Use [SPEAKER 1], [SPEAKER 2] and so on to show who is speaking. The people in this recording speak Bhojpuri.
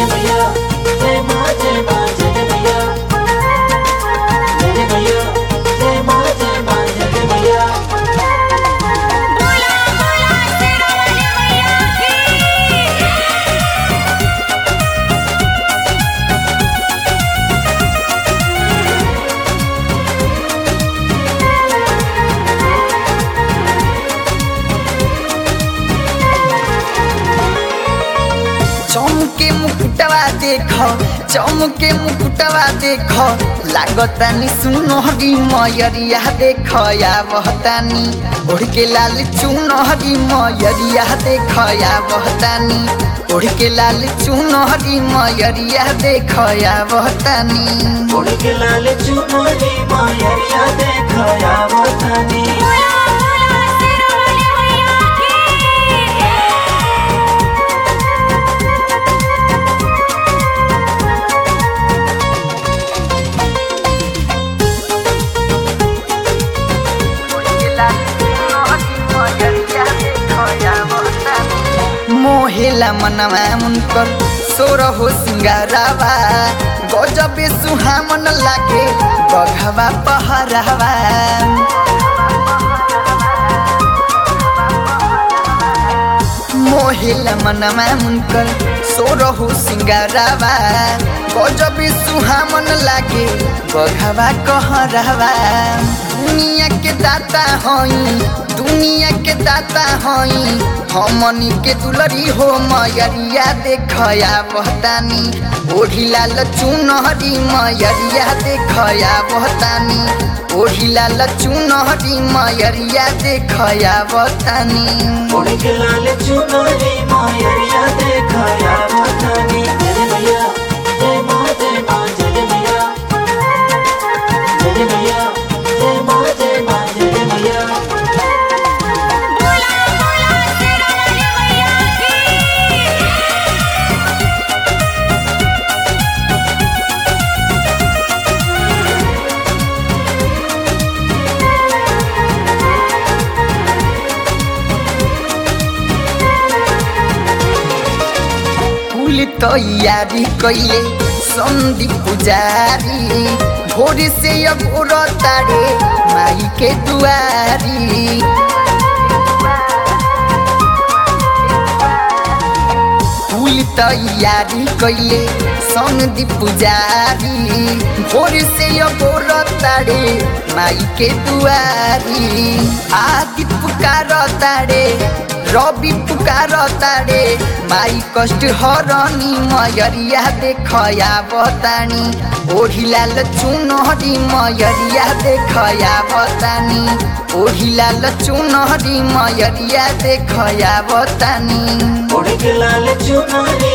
[SPEAKER 1] जय भैया जय माँ जय माँ जय जय भैया जय जय भैया जय माँ जय माँ जय जय भैया
[SPEAKER 2] बोला बोला शेरावाली मैया की
[SPEAKER 3] चमके मुकुटवा देख चमके मुकुटवा देख लागतानी सुनहरी मयरिया देख या बहतानी ओढ़ के लाल चुनहरी मयरिया देख या बहतानी ओढ़ के लाल चुनहरी मयरिया देख या बहतानी
[SPEAKER 1] उड़ के लाल चुनरी मायरिया देखया वतनी
[SPEAKER 2] बोला बोला शेरावाली मैया की
[SPEAKER 3] मोहेला मनवा मुनकर सोर हो सिंगारावा गजबे सुहामन लागे बघवा पहरावा मोहेला मनवा मुनकर सोर हो सिंगारावा गजबे सुहामन लागे बघवा कहरावा दुनिया के दाता हई दुनिया के दाता हई हमनी के दुलरी हो मयरिया देखया बहतानी ओढ़ी लाल चुनहरी मयरिया देखया बहतानी ओढ़ी लाल चुनहरी मयरिया देखया बहतानी
[SPEAKER 1] उड़ के लाल चुनरी मायरिया देखया वतनी जय जय भैया जय माँ जय माँ जय जय भैया जय जय भैया जय माँ जय माँ जय जय भैया
[SPEAKER 2] बोला बोला शेरावाली मैया की
[SPEAKER 3] फूल तैयारी कैले संधि पुजारी भोर से अब तारे माई के दुआरी फूल तैयारी कैले संधि पुजारी भोर से अब तारे माई के दुआरी आदि पुकार तारे रवि पुकार तारे माई कष्ट हरनी मयरिया देखया बतानी ओढ़ी लाल चुनहरी मयरिया देखया बतानी ओढ़ी लाल चुनहरी मयरिया देखया बतानी
[SPEAKER 1] उड़ के लाल चुनरी